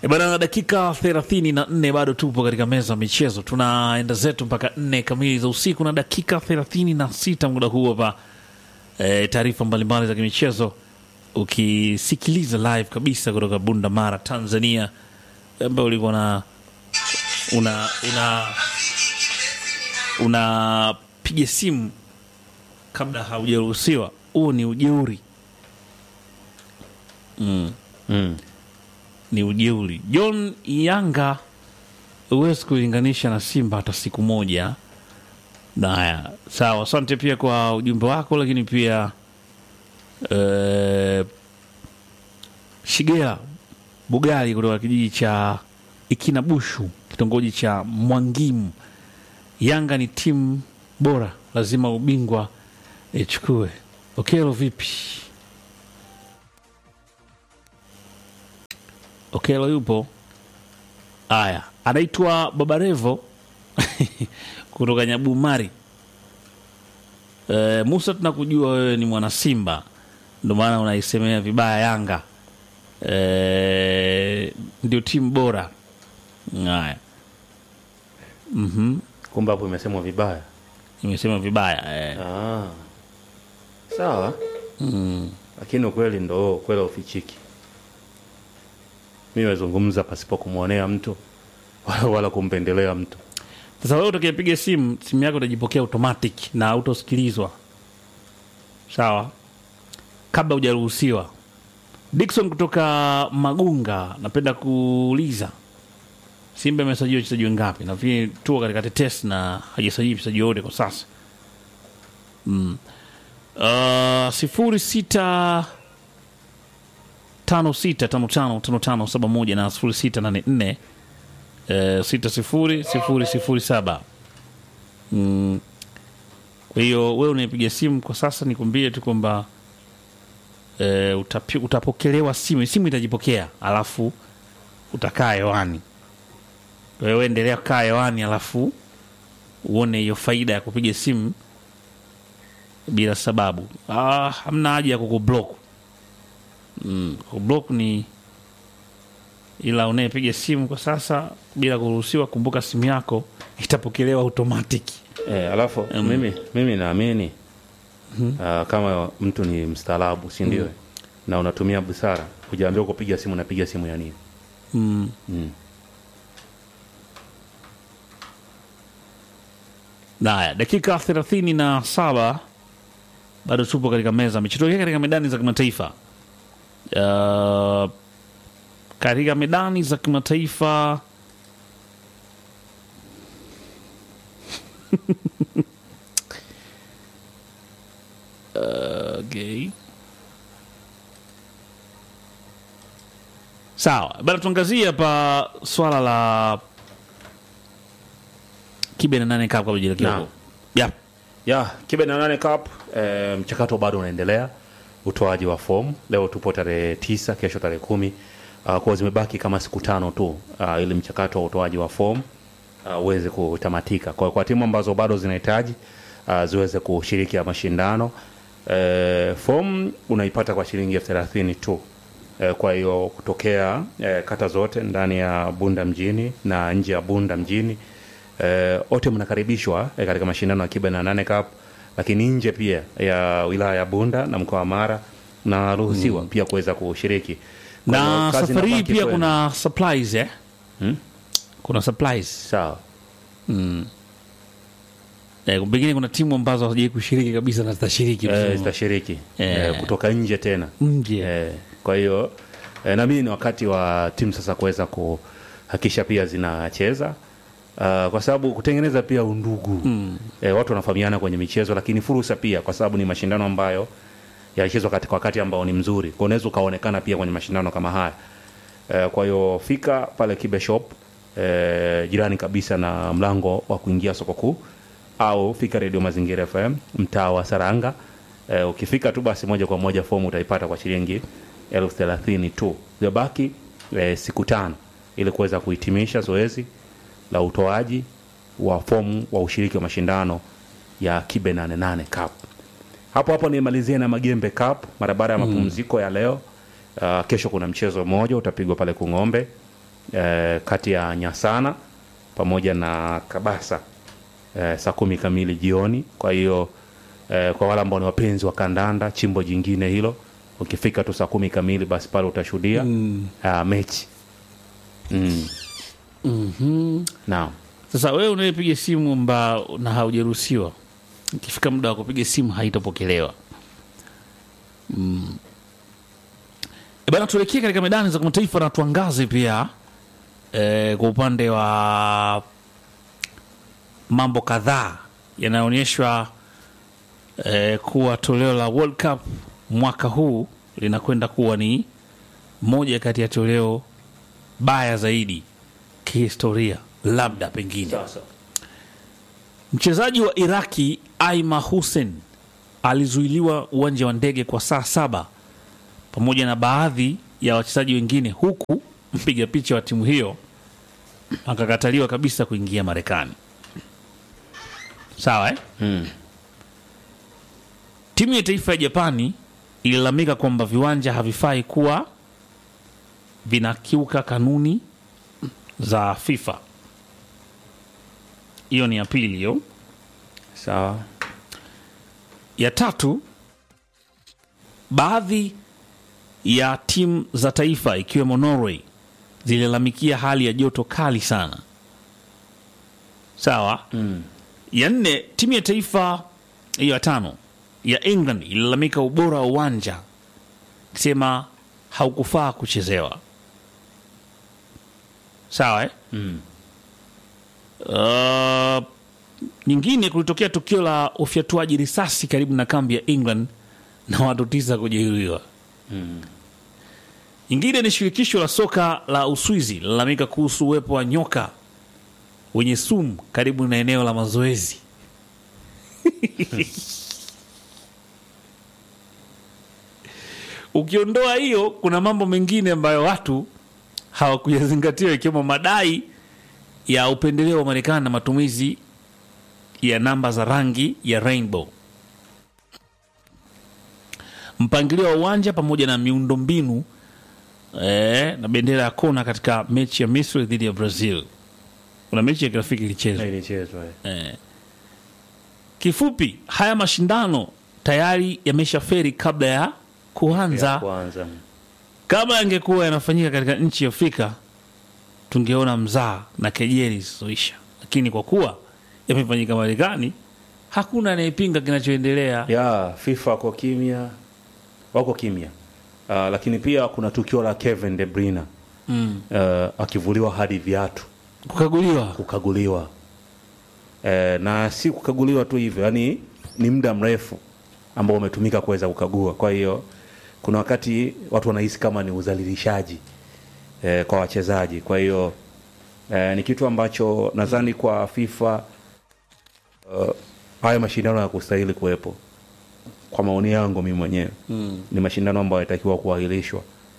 E bana, dakika thelathini na nne bado tupo katika meza ya michezo, tunaenda zetu mpaka nne kamili za usiku na dakika thelathini na sita muda huu hapa. E, taarifa mbalimbali za kimichezo ukisikiliza live kabisa kutoka Bunda Mara, Tanzania, ambayo ulikuwa na una una unapiga simu kabla haujaruhusiwa. Huo ni ujeuri mm. Mm. ni ujeuri. John Yanga huwezi kulinganisha na Simba hata siku moja. Na haya sawa, asante pia kwa ujumbe wako, lakini pia eh, Shigea Bugali kutoka kijiji cha Ikinabushu, kitongoji cha Mwangimu. Yanga ni timu bora, lazima ubingwa ichukue. Okelo vipi? Okelo yupo. Aya, anaitwa Babarevo kutoka Nyabumari. E, Musa, tunakujua wewe ni mwana Simba, ndio maana unaisemea vibaya Yanga. E, ndio timu bora. Haya, Kumbe hapo imesemwa vibaya. imesema vibaya e. Ah. Sawa. Lakini ukweli ndo ukweli ufichiki. Mimi nazungumza pasipo kumwonea mtu wala, wala kumpendelea mtu. Sasa wewe utakayepiga simu, simu yako itajipokea automatic na autosikilizwa, sawa, kabla hujaruhusiwa. Dickson kutoka Magunga, napenda kuuliza Simba imesajili wachezaji wengapi? Nafikiri tuko katika tetesi na hajasajili mchezaji wote kwa sasa. Mm. Uh, sifuri sita tano sita tano tano tano tano saba moja na sifuri sita nane nne eh, sita sifuri sifuri sifuri saba. Mm. Kwa hiyo wewe unaipiga simu kwa sasa, nikwambie tu kwamba eh, utapi- utapokelewa simu, simu itajipokea, alafu utakaa hewani. Kwa hiyo wewe endelea kukaa hewani, alafu uone hiyo faida ya kupiga simu bila sababu. Ah, hamna haja ya kukublock. Mm, kublock ni ila unayepiga simu kwa sasa bila kuruhusiwa, kumbuka simu yako itapokelewa automatic. Eh, alafu mimi mimi naamini ah, kama mtu ni mstaarabu, si ndio? Na unatumia busara, hujaambiwa kupiga simu, napiga simu ya nini? Mm. Mm. Haya, dakika thelathini na saba bado tupo katika meza michitokea katika medani za kimataifa. Uh, katika medani za kimataifa Uh, okay. Sawa bana, tuangazie hapa swala la kibe na nane cup kabla jielekea Naam. huko. Yeah. ya kibe na nane cup eh, mchakato bado unaendelea utoaji wa fomu leo tupo tarehe tisa kesho tarehe kumi uh, kwa zimebaki kama siku tano tu uh, ili mchakato wa utoaji wa fomu uh, uweze kutamatika kwa, kwa timu ambazo bado zinahitaji uh, ziweze kushiriki ya mashindano eh, fomu unaipata kwa shilingi elfu thelathini tu eh, kwa hiyo kutokea eh, kata zote ndani ya bunda mjini na nje ya bunda mjini eh, wote mnakaribishwa eh, katika mashindano ya kiba na nane cup lakini nje pia ya wilaya ya bunda na mkoa wa mara naruhusiwa pia kuweza kushiriki Kwa hiyo na kazi safari hii inabaki pia kwenu. kuna supplies eh? Hmm? kuna supplies sawa eh, pengine kuna timu ambazo hazijai kushiriki kabisa na zitashiriki eh, msimu zitashiriki Eh. eh, kutoka nje tena nje Eh, kwa hiyo eh, na mimi ni wakati wa timu sasa kuweza kuhakikisha pia zinacheza Uh, kwa sababu kutengeneza pia undugu mm. eh, watu wanafahamiana kwenye michezo, lakini fursa pia, kwa sababu ni mashindano ambayo yalichezwa katika wakati ambao ni mzuri, kwa unaweza ukaonekana pia kwenye mashindano kama haya eh, kwa hiyo fika pale Kibe Shop eh, jirani kabisa na mlango wa kuingia soko kuu, au fika Radio Mazingira FM mtaa wa Saranga eh, ukifika tu basi moja kwa moja fomu utaipata kwa shilingi elfu thelathini tu. Zimebaki eh, siku tano ili kuweza kuhitimisha zoezi la utoaji wa fomu wa ushiriki wa mashindano ya Kibe 88 Cup. Hapo hapo nimalizie na Magembe Cup mara baada ya mapumziko ya leo. Uh, kesho kuna mchezo mmoja utapigwa pale Kung'ombe eh, kati ya Nyasana pamoja na Kabasa eh, saa kumi kamili jioni. Kwa hiyo eh, kwa wale ambao ni wapenzi wa kandanda, chimbo jingine hilo, ukifika tu saa kumi kamili, basi pale utashuhudia mm. uh, mechi mm. Mhm. Naam. Sasa wewe unayepiga simu mba na haujaruhusiwa, ikifika muda wa kupiga simu haitapokelewa. Mm. E bana, tuelekee katika medani za kimataifa na tuangaze pia e, kwa upande wa mambo kadhaa yanayoonyeshwa e, kuwa toleo la World Cup mwaka huu linakwenda kuwa ni moja kati ya toleo baya zaidi kihistoria, labda pengine. Sasa. Mchezaji wa Iraki Aima Hussein alizuiliwa uwanja wa ndege kwa saa saba pamoja na baadhi ya wachezaji wengine, huku mpiga picha wa timu hiyo akakataliwa kabisa kuingia Marekani. Sawa eh? Mm. Timu ya taifa ya Japani ililalamika kwamba viwanja havifai kuwa vinakiuka kanuni za FIFA. Hiyo ni ya pili hiyo. Sawa. Ya tatu, baadhi ya timu za taifa ikiwemo Norway zililalamikia hali ya joto kali sana. Sawa. Mm. Ya nne, timu ya taifa hiyo ya tano ya England ililalamika ubora wa uwanja ikisema haukufaa kuchezewa. Sawa eh? Mm. Uh, nyingine kulitokea tukio la ufyatuaji risasi karibu na kambi ya England na watu tisa kujeruhiwa. Nyingine ni shirikisho la soka la Uswizi lilalamika kuhusu uwepo wa nyoka wenye sumu karibu na eneo la mazoezi. Ukiondoa hiyo, kuna mambo mengine ambayo watu hawakuyazingatia ikiwemo madai ya upendeleo wa Marekani na matumizi ya namba za rangi ya rainbow, mpangilio wa uwanja pamoja na miundombinu eh, na bendera ya kona katika mechi ya Misri dhidi ya Brazil. Kuna mechi ya kirafiki ilichezwa. Ilichezwa. eh. Eh. Kifupi, haya mashindano tayari yamesha feri kabla ya kuanza. Ya kwanza. Kama yangekuwa yanafanyika katika nchi ya Afrika tungeona mzaa na kejeli zisizoisha, lakini kwa kuwa yamefanyika Marekani, hakuna anayepinga kinachoendelea. ya FIFA wako kimya, wako kimya. Uh, lakini pia kuna tukio la Kevin De Bruyne Mm. uh, akivuliwa hadi viatu Kukaguliwa kukaguliwa eh, na si kukaguliwa tu hivyo, yani ni muda mrefu ambao umetumika kuweza kukagua. Kwa hiyo kuna wakati watu wanahisi kama ni udhalilishaji eh, kwa wachezaji. Kwa hiyo eh, ni kitu ambacho nadhani kwa FIFA uh, haya mashindano ya kustahili kuwepo kwa maoni yangu mimi mwenyewe mm. ni mashindano ambayo yatakiwa kuahirishwa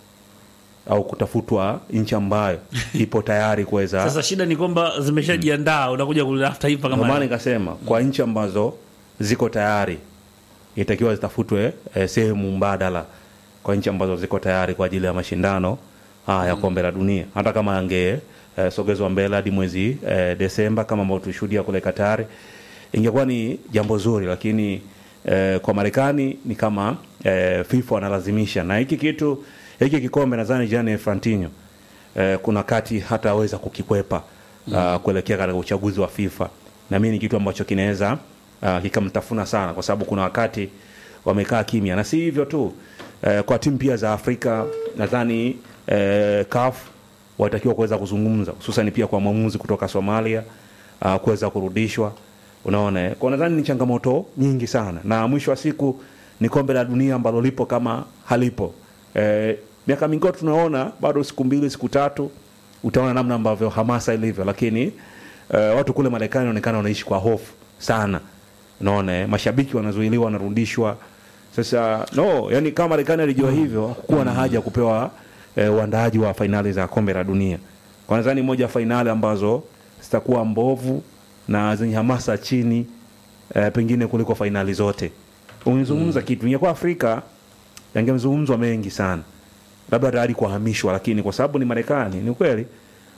au kutafutwa nchi ambayo ipo tayari kuweza Sasa shida ni kwamba zimeshajiandaa, unakuja kulitafuta taifa ndio maana kama nikasema kwa nchi ambazo ziko tayari itakiwa zitafutwe eh, sehemu mbadala kwa nchi ambazo ziko tayari kwa ajili ya mashindano haya ya kombe la dunia, hata kama yange eh, sogezwa mbele hadi mwezi eh, Desemba kama ambavyo tulishuhudia kule Katari, ingekuwa ni jambo zuri, lakini eh, kwa Marekani ni kama eh, FIFA wanalazimisha, na hiki kitu hiki kikombe nadhani Gianni Infantino eh, kuna kati hataweza kukikwepa uh, kuelekea katika uchaguzi wa FIFA, na mimi ni kitu ambacho kinaweza uh, kikamtafuna sana, kwa sababu kuna wakati wamekaa kimya, na si hivyo tu eh, kwa timu pia za Afrika nadhani eh, CAF watakiwa kuweza kuzungumza, hususan pia kwa mwamuzi kutoka Somalia uh, kuweza kurudishwa. Unaona, eh, kwa nadhani ni changamoto nyingi sana, na mwisho wa siku ni kombe la dunia ambalo lipo kama halipo. Eh, miaka mingi tunaona bado siku mbili siku tatu utaona namna ambavyo hamasa ilivyo, lakini eh, watu kule Marekani wanaonekana wanaishi kwa hofu sana. Unaona, eh, mashabiki wanazuiliwa, wanarudishwa. Sasa no, yani kama Marekani alijua hivyo, hakukuwa na haja ya kupewa eh, uandaaji wa fainali za kombe la dunia. Kwa nadhani moja ya fainali ambazo zitakuwa mbovu na zenye hamasa chini eh, pengine kuliko fainali zote. Umezungumza kitu ingekuwa Afrika yangemzungumzwa mengi sana, labda tayari kuhamishwa, lakini kwa sababu ni Marekani, ni kweli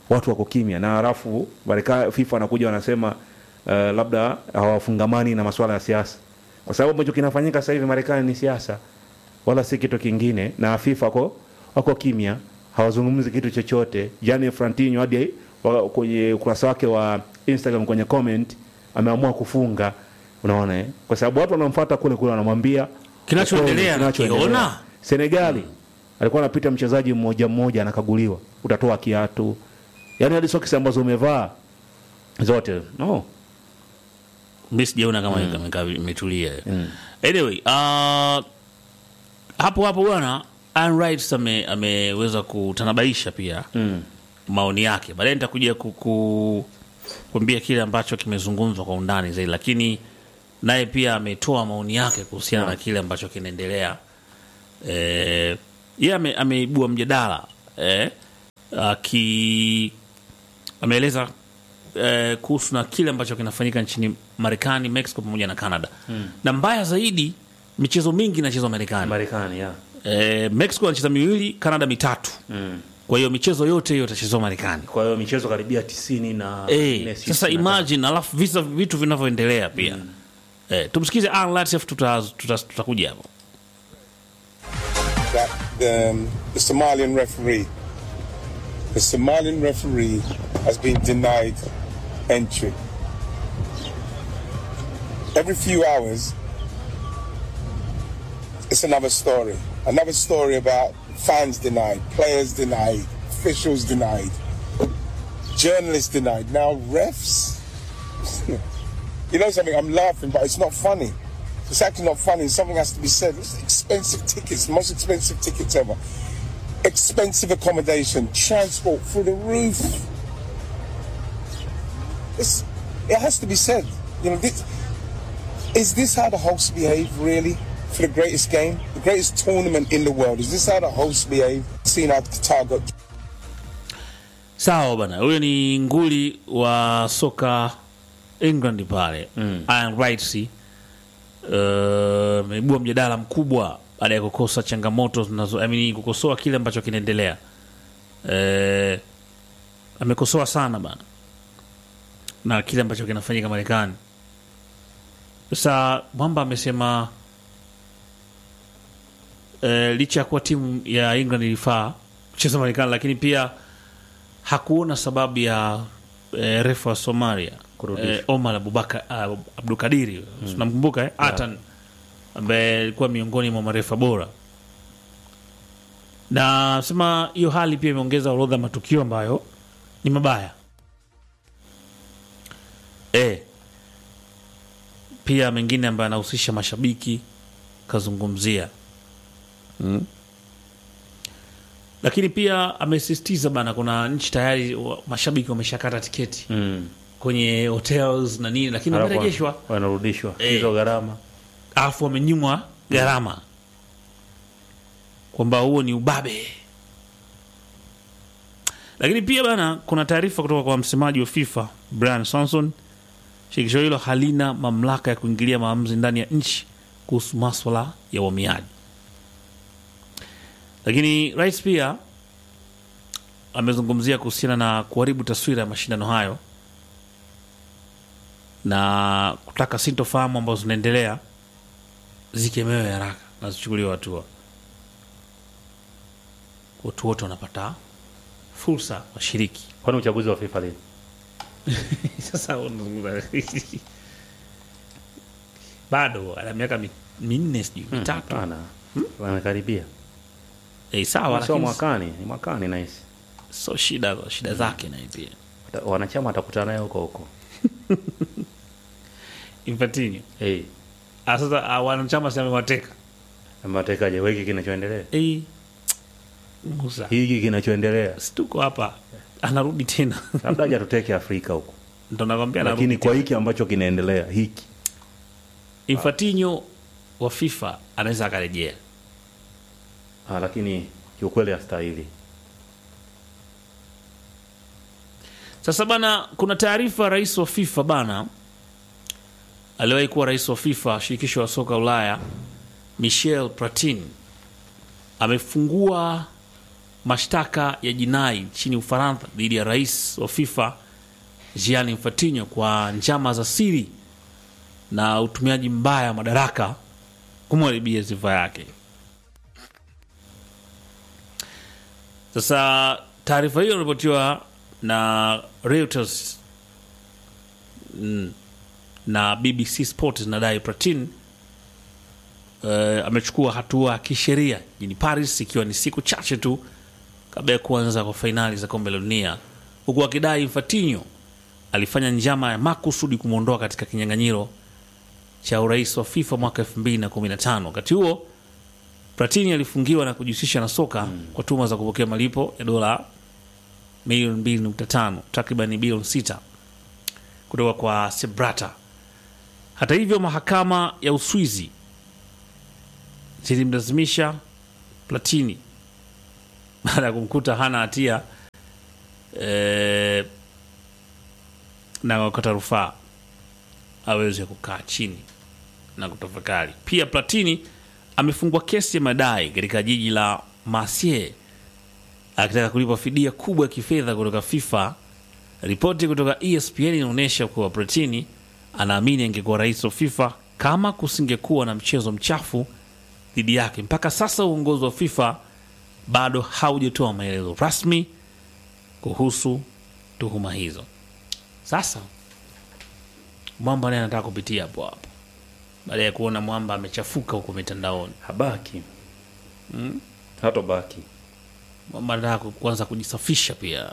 watu wako kimya na halafu Marekani FIFA anakuja wanasema uh, labda hawafungamani na masuala ya siasa kwa sababu ambacho kinafanyika sasa hivi Marekani ni siasa wala si kitu kingine na FIFA wako, wako kimya hawazungumzi kitu chochote Gianni Infantino hadi wa- kwenye ukurasa wake wa Instagram kwenye comment ameamua kufunga unaona eh? kwa sababu watu wanamfuata kule kule wanamwambia Kinachoendelea ukweli, kinachoendelea. nakiona. Senegali alikuwa anapita mchezaji mmoja mmoja anakaguliwa utatoa kiatu yaani hadi soksi ambazo umevaa zote no mi sijaona kama mm. imetulia anyway uh, hapo hapo bwana Ian Wright ame, ameweza kutanabaisha pia mm. maoni yake baadaye nitakuja kuku- kuambia kile ambacho kimezungumzwa kwa undani zaidi lakini naye pia ametoa maoni yake kuhusiana na kile ambacho kinaendelea eh, yeye ame, ameibua mjadala eh, aki ameeleza eh, kuhusu na kile ambacho kinafanyika nchini Marekani, Mexico pamoja na Canada mm. na mbaya zaidi michezo mingi inachezwa Marekani. Marekani ya Eh, Mexico anacheza miwili, Canada mitatu mm. kwa hiyo michezo yote hiyo itachezwa Marekani. kwa hiyo michezo karibia tisini na Eh, nne, sasa sitini na imagine alafu visa vitu vinavyoendelea pia eh, tumsikize Alan Latif, tuta- tuta- tutakuja hapo that the, um, the Somalian referee, the Somalian referee has been denied entry. Every few hours, it's another story. Another story about fans denied, players denied, officials denied, journalists denied. Now refs. you know something? I'm laughing, but it's not funny. It's actually not funny. Something has to be said. It's expensive tickets, most expensive tickets ever. Expensive accommodation, transport through the roof. It's, it has to be said. You know, this, is this how the hosts behave, really? For the greatest game, the greatest tournament in the world, is this how the hosts behave? Seeing how Qatar got sawa bana huyo ni nguli wa soka england pale mm. Ian Wright uh, ameibua mjadala mkubwa baada ya kukosa changamoto zinazo I mean, kukosoa kile ambacho kinaendelea uh, amekosoa sana bana na kile ambacho kinafanyika marekani sasa mwamba amesema uh, licha ya kuwa timu ya england ilifaa kucheza marekani lakini pia hakuona sababu ya eh, refa wa Somalia Kurudishwa. eh, Omar Abubakar uh, Abdulkadiri mm. namkumbuka eh? Atan ambaye alikuwa miongoni mwa marefa bora, na sema hiyo hali pia imeongeza orodha ya matukio ambayo ni mabaya eh, pia mengine ambayo anahusisha mashabiki kazungumzia lakini pia amesisitiza bana, kuna nchi tayari wa- mashabiki wameshakata tiketi mm. kwenye hotels na nini, lakini Halafu wamerejeshwa, wanarudishwa Eh. hizo gharama alafu wamenyimwa gharama, kwamba huo ni ubabe. Lakini pia bana, kuna taarifa kutoka kwa msemaji wa FIFA Brian Sanson, shirikisho hilo halina mamlaka ya kuingilia maamuzi ndani ya nchi kuhusu maswala ya uhamiaji. Lakini rais pia amezungumzia kuhusiana na kuharibu taswira ya mashindano hayo na kutaka sintofahamu ambazo zinaendelea zikemewe haraka na zichukuliwe hatua. Watu wote wanapata fursa washiriki. kwani uchaguzi wa FIFA lini Sasa unazungumza bado ana miaka mi- minne sijui mitatu Hapana. wanakaribia eh, sawa, sio lakini mwakani ni mwakani nahisi so shida shida zake na pia Wata- wanachama watakutana naye huko huko Infantino hey. ah, sasa ah, wanachama si amewateka ametekaje wiki kinachoendelea eh, Musa hiki kinachoendelea situko hapa, anarudi tena labda haja tuteke afrika huko ndo nakwambia anarudi lakini kwa tena. hiki ambacho kinaendelea hiki Infantino wa FIFA anaweza akarejea ah, lakini kiukweli astahili Sasa bana, kuna taarifa rais wa FIFA bana, aliwahi kuwa rais wa FIFA shirikisho la soka Ulaya, Michel Platini amefungua mashtaka ya jinai nchini Ufaransa dhidi ya rais wa FIFA Gianni Infantino kwa njama za siri na utumiaji mbaya wa madaraka kumharibia sifa yake. Sasa taarifa hiyo inaripotiwa na Reuters mm, na BBC Sport zinadai Platini uh, amechukua hatua ya kisheria jijini Paris ikiwa ni siku chache tu kabla ya kuanza kwa fainali za kombe la dunia, huku akidai Infantino alifanya njama ya makusudi kumwondoa katika kinyang'anyiro cha urais wa FIFA mwaka 2015. Wakati huo Platini alifungiwa na kujihusisha na soka kwa tuhuma za kupokea malipo ya dola milioni 2.5 takriban bilioni 6 kutoka kwa Sebrata. Hata hivyo, mahakama ya Uswizi zilimlazimisha Platini baada ya kumkuta hana hatia eh, na wakata rufaa aweze kukaa chini na kutafakari. Pia Platini amefungwa kesi ya madai katika jiji la Marseille akitaka kulipa fidia kubwa ya kifedha kutoka FIFA. Ripoti kutoka ESPN inaonyesha kuwa Platini anaamini angekuwa rais wa FIFA kama kusingekuwa na mchezo mchafu dhidi yake. Mpaka sasa uongozi wa FIFA bado haujatoa maelezo rasmi kuhusu tuhuma hizo. Sasa Mwamba naye anataka kupitia hapo hapo baada ya kuona Mwamba amechafuka huko mitandaoni. habaki hatobaki Mwamba anataka ku- kuanza kujisafisha pia.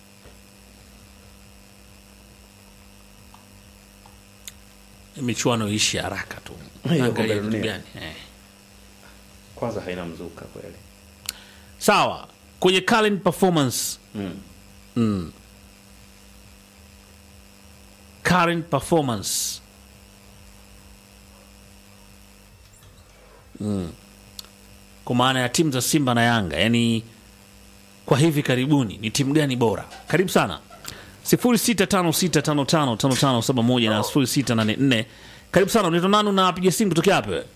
Michuano ishi haraka tu, Hiyo Angalia kombe la vitu dunia. gani eh. kwanza haina mzuka kweli Sawa, kwenye current performance mm. mm. current performance mm. kwa maana ya timu za Simba na Yanga, yani kwa hivi karibuni ni timu gani bora? Karibu sana 0656555571 na 0684. Karibu sana, unaitwa nani? Unapiga simu kutokea wapi wewe?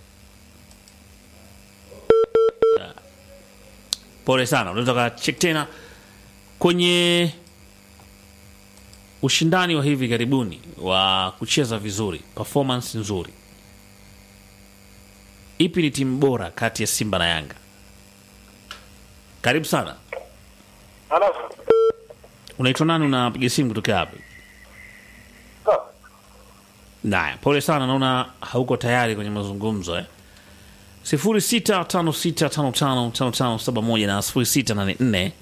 Pole sana, unaweza ukachek tena kwenye ushindani wa hivi karibuni wa kucheza vizuri, performance nzuri. Ipi ni timu bora kati ya Simba na Yanga? Karibu sana. Halo. Unaitwa nani? Unapiga simu kutokea wapi? Naya, pole sana, naona hauko tayari kwenye mazungumzo eh. 0656555571 na 0684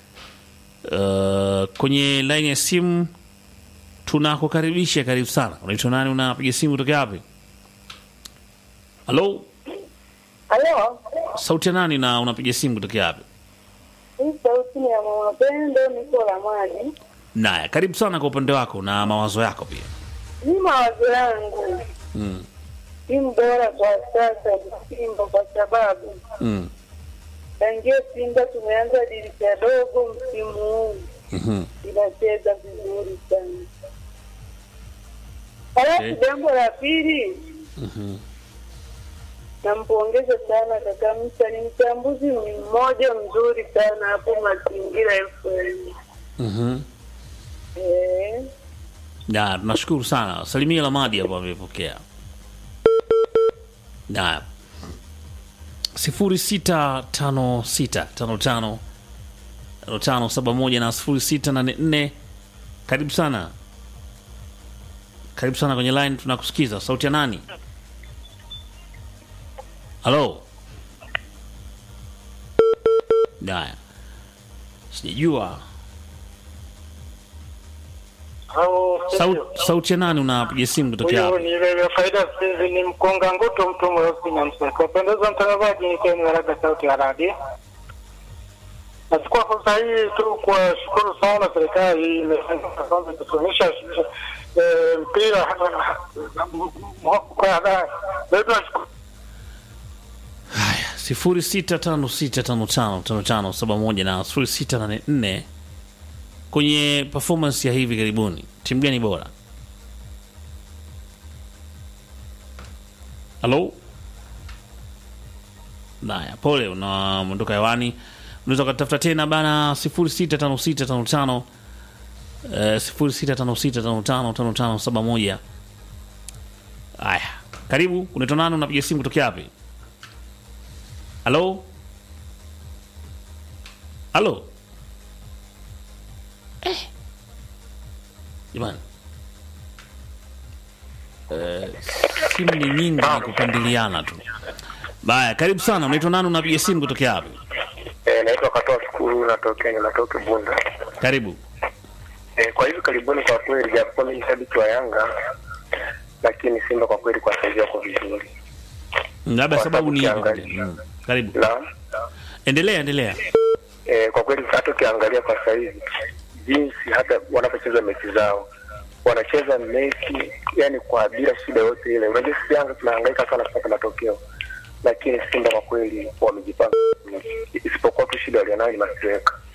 uh, kwenye laini ya simu tunakukaribisha. Karibu sana. Unaitwa nani? Unapiga simu kutokea wapi? Halo, Halo. sauti ya nani na unapiga simu kutokea wapi? Hii sauti ni ya Mama Pendo, niko la maji. Naya, karibu sana kwa upande wako na mawazo yako pia. Ni mawazo yangu. Mm. Timu bora kwa sasa ni Simba kwa sababu Mm. tangia Simba tumeanza dirisha dogo msimu huu Mhm. inacheza vizuri sana. Halafu Okay. jambo la pili nampongeza sana kaka Msa, ni mchambuzi ni mmoja mzuri sana hapo Mazingira FM. Mhm. Eh, Na tunashukuru sana. Salimia Lamadi hapo amepokea. Na sifuri sita tano sita tano tano tano tano saba moja na sifuri sita nane nne. Karibu sana, karibu sana kwenye line, tunakusikiza. Sauti ya nani? Halo. Haya, sijajua au Sau- sauti ya nani unapiga simu kutokea huyu hapa? ni ile faida sisi ni mkonga nguto mtu mweusi na mseko. Pendeza mtangazaji, ni Ken Waraga, sauti ya radio. Nachukua fursa hii tu kuwashukuru sana serikali imefanya kwanza kutuonyesha eh, mpira kwa leo tunashukuru Haya, sifuri sita tano sita tano tano tano tano saba moja na sifuri sita nane nne. Kwenye performance ya hivi karibuni, timu gani bora? Halo, naya, pole, unaondoka hewani. unaweza ukatafuta tena bana 065655 eh, 0656555571 haya karibu unaitwa nani unapiga simu kutokea wapi halo halo eh. jamani eh, simu ni nyingi ni kupandiliana tu baya karibu sana unaitwa nani unapiga simu kutokea wapi Eh, naitwa Katoa Shukuru, natokea natoka Bunda. karibu Eh, kwa hivi karibuni, kwa kweli, japokuwa mimi ni shabiki wa Yanga, lakini Simba kwa kweli kwa saizi wako vizuri. labda Kwa sababu ni ipi? ukiangalia. Mm, karibu Na endelea endelea eh, kwa kweli hata ukiangalia kwa saizi jinsi hata wanapocheza mechi zao wanacheza mechi yani kwa bila shida yote ile. Unajua sisi Yanga tunahangaika sana kupata matokeo, lakini Simba kwa kweli wamejipanga, isipokuwa tu shida walionayo ni mastreka.